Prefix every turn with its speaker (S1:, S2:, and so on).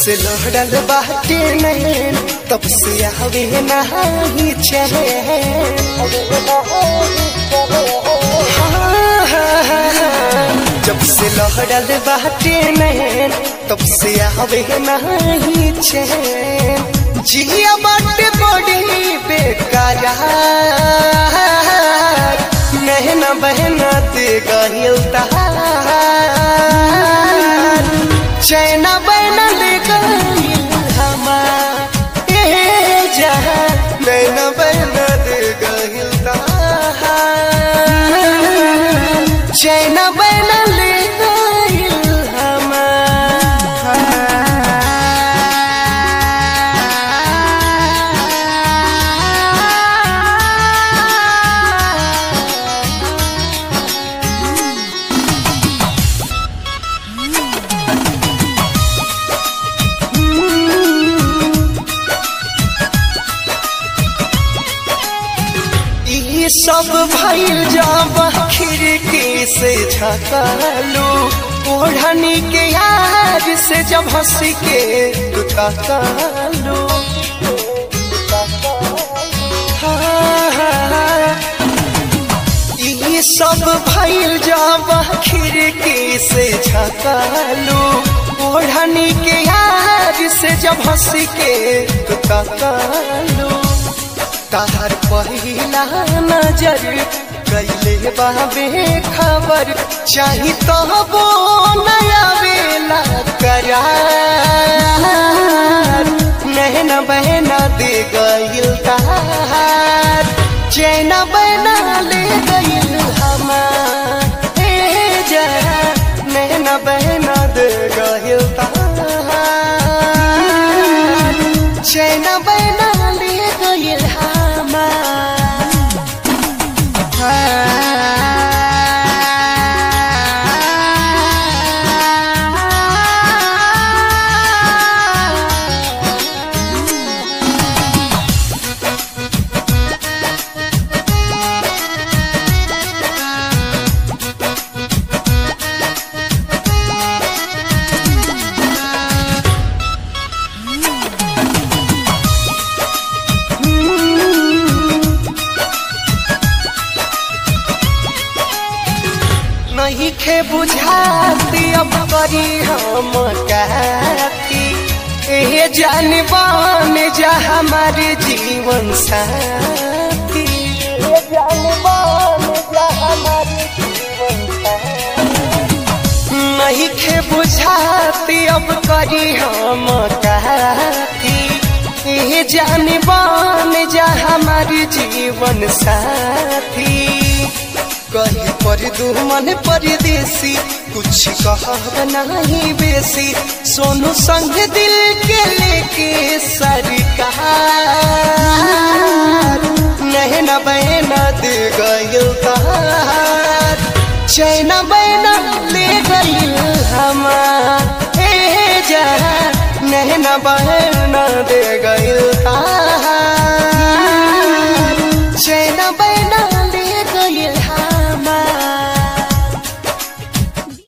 S1: से लहड़ल बाटे नैन तब से आवे नहीं चले जब से लहड़ल बाटे नैन तब से आवे नहीं चैन जिया बाटे बड़ी बेकार नहना बहना दे गहिल चैना बहना ले गहिल हमार ए जहां नैना बहना दे गहिल चैना बहना ले गहिल ई सब भइल जब खिड़की से झकालू ओढ़नी के यार से जब हंस के तकालू ई सब भइल जब खिड़की से झकालू ओढ़नी के यार से जब हंस के तकालू तार पहिला नजर कैले बाबे खबर चाही तो वो नया बेला करार नहना बहना दे गइल तार चैना बहना ले गइल हमार ए जा नहना बहना दे गइल तार चैना बहना ले गइल हमार नहीं खे बुझाती अब करी हम कहती ए जान बान जा हमारे जीवन साथी ए जान बान जा हमारे जीवन साथी नहीं खे बुझाती अब करी हम कहती ए जान बान जा हमारे जीवन साथी कहीं पर दुमन परदेसी कुछ कहब नहीं बेसी सोनू संग दिल के लेके सरकार नहना बहना दे गइल तार चैना बहना ले गइल हमार ए जा नहना बहना